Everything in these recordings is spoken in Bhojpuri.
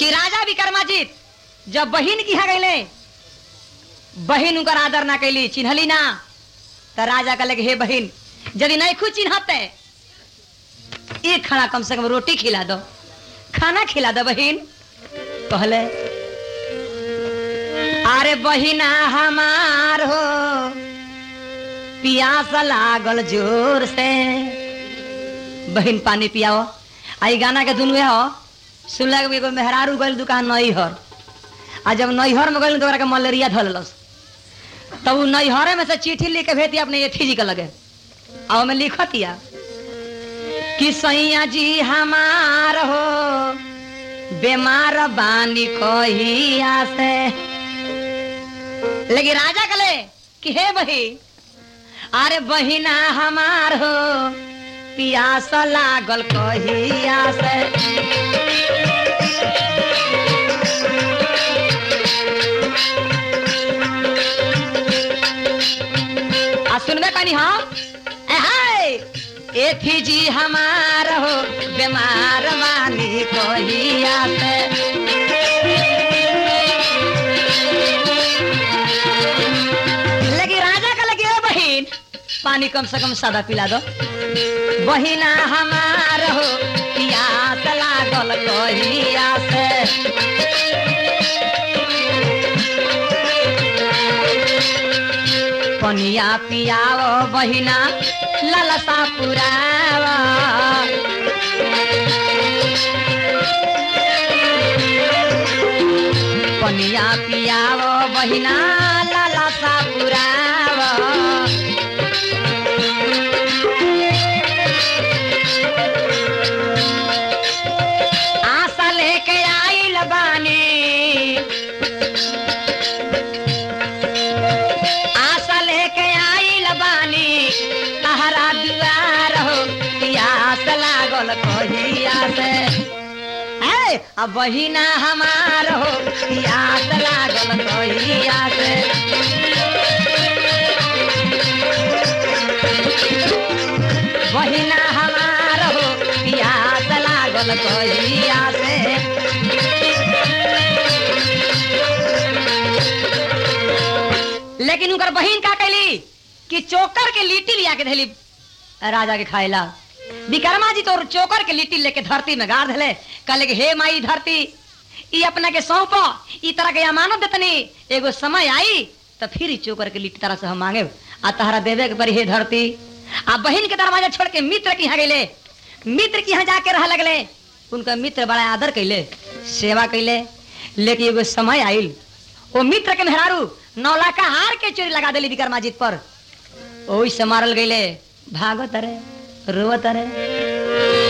कि राजा विक्रमाजित जब बहिन की यहाँ गईले बहिन उनकर आदर ना कैली चिन्हली ना तो राजा कहले कि हे बहिन यदि नहीं खुद चिन्हते एक खाना कम से कम रोटी खिला दो खाना खिला दो बहिन कहले अरे बहिना हमार हो पियास लागल जोर से बहिन पानी पियाओ आई गाना के दुनुए हो सुनला के एगो मेहरारू गइल दुकान नैहर आ जब नैहर में गइल तो ओकरा के मलेरिया धलस तब उ नैहरे में से चिट्ठी लिख के भेती अपने एथी जी के लगे आ ओमे लिखतिया कि सैया जी हमार हो बीमार बानी कहिया से लेकिन राजा कले कि हे बही अरे बहिना हमार हो पियास लागल कहिया से आ सुनबे कनी हम ए हाय एथी जी हमार हो बीमार मानी कहिया से लेकिन राजा का लगे "ओ बहिन पानी कम से कम सादा पिला दो बहिना हमार हो पियास लागल कहिया से पनिया पियाओ बहिना ललसा पुरावा पनिया पियाओ बहिना ललसा पुरावा आशा लेके आइल बानी आशा लेके आइल बानी तहरा दुआर हो पियास लागल कहिया से है अब बहिना हमार हो पियास लागल कहिया से बहिना हमार हो पियास लागल कहिया से लेकिन उनकर बहिन का कैली कि चोकर के लिट्टी लिया के धैली राजा के खाएला विक्रमा जी तो चोकर के लिट्टी लेके धरती में गाड़ धले कहले कि हे माई धरती ई अपना के सौंप ई तरह के अमानत देतनी एगो समय आई तो फिर ई चोकर के लिट्टी तरह से हम मांगे आ तहरा देवे के परी हे धरती आ बहिन के दरवाजा छोड़ के मित्र के यहाँ गईले मित्र के यहाँ जाके रह लगले उनका मित्र बड़ा आदर कैले सेवा कैले लेकिन एगो समय आइल वो मित्र के मेहरारू नौलाका हार के चोरी लगा दिली विक्रमाजित पर ओही से मारल गईले भागत रे रोवत रे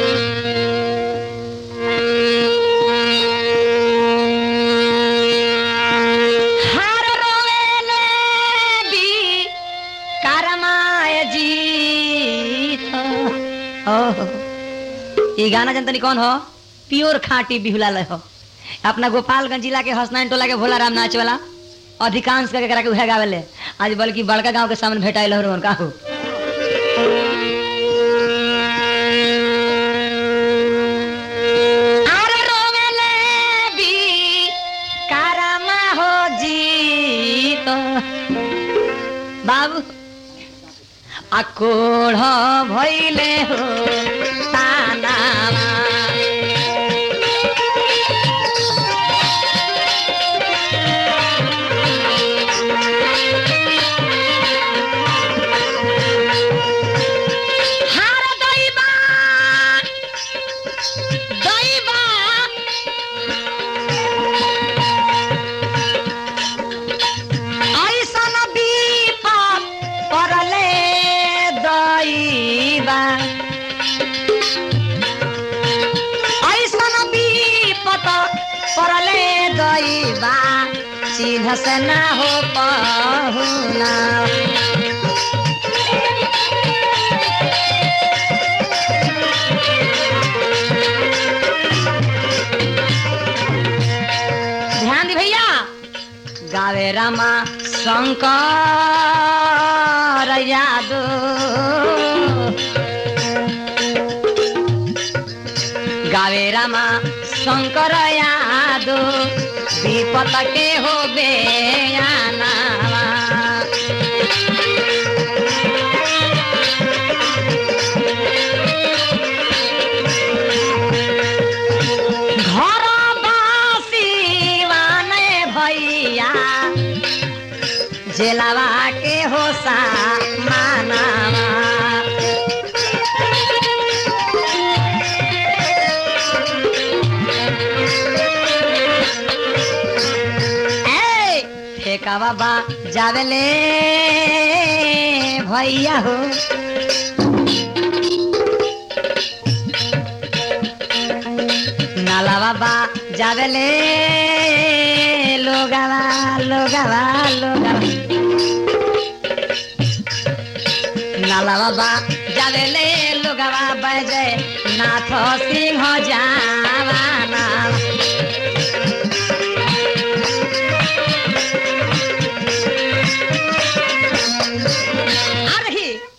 हार रोवेले बी करमाय जीत ओहो ई गाना जनतनी कौन हो प्योर खाटी बिहुला लय हो अपना गोपालगंज जिला के हसनैन टोला के भोला राम नाच वाला अधिकांश करके करा के उहे गावेले आज बल्कि बड़का गांव के सामने भेटाइल हो उनका हो अरे रोवेले बी कारमा हो जीत बाबू आकोढ़ भैले हो तानामा हार दैबा दैबा ऐसन विपद परले दैबा ऐसन विपद परले दैबा चिन्ह से ना हो पहुना ध्यान दी भैया गावे रामा शंकर यादव गावे रामा शंकर यादव विपत के हो बेयानावा घर बासीवाने भैया जेलावा के होसा मानावा ए फेका बाबा जावेले भैया हो नाला बाबा जावेले लोगावा लोगावा लोगावा नाला बाबा जावेले लोगावा बजे नाथ सिंह जा